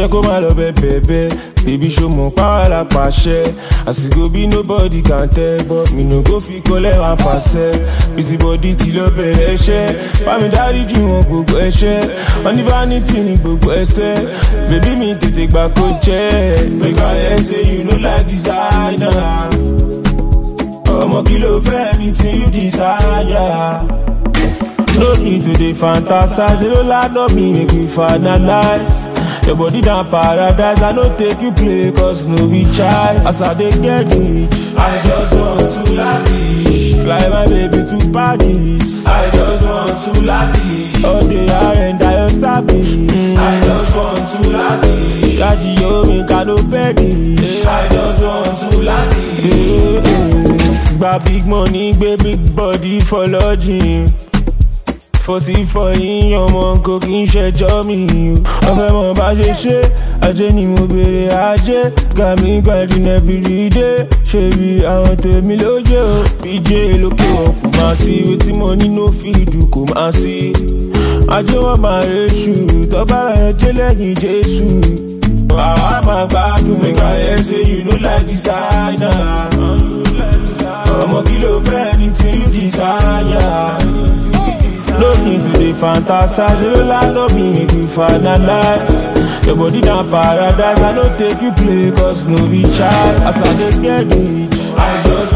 jẹ́ kó má lọ bẹ́ẹ̀bẹ́ẹ̀ baby show mọ̀ power la pàṣẹ àsìkò bí nobody can tell but mi no go fi kọ́lẹ̀ wá pàṣẹ busy body ti lọ bẹ̀rẹ̀ ẹṣẹ́ bámi dárí jù wọn gbogbo ẹṣẹ́ wọn ní vanity ní gbogbo ẹsẹ̀ bèbí mi tètè gbà kó jẹ́ make I hear say you no like designer ọmọ kí ló fẹ́ mi tí you desire. No need to dey fantasize, you don't lie on me, make we finalize. Your body down paradise, I no take you play, cause no be choice. As I dey get rich, I just want to lavish. Fly my baby to Paris, I just want to lavish. All day I render your service, I just want to lavish. Gaji yo make I no perish, I just want to lavish. Gba big money, gbé big body for lodging. forty four yín ọmọ kò kí n ṣẹjọ́ mi o ọbẹ̀ mọ̀ bá ṣe ṣe ajé ni mo béèrè ajé gàmí gbàdín everyday ṣe bí àwọn tèmi lóye o bíjé lókè wọn kò máa sí wetin mo ní no fìdù kò máa sí ajé wọn máa reṣù tọ́ba rẹ̀ jẹ́ lẹ́yìn jésù àwa máa gbádùn ẹ̀ka ẹ̀ ṣe you no like designer ọmọ kí ló fẹ́ ní tí you desire. No need to dey fantasize, you don't lie on me, make we finalize. Your body down paradise, I no take you play, cause no be child. As I dey get rich, I just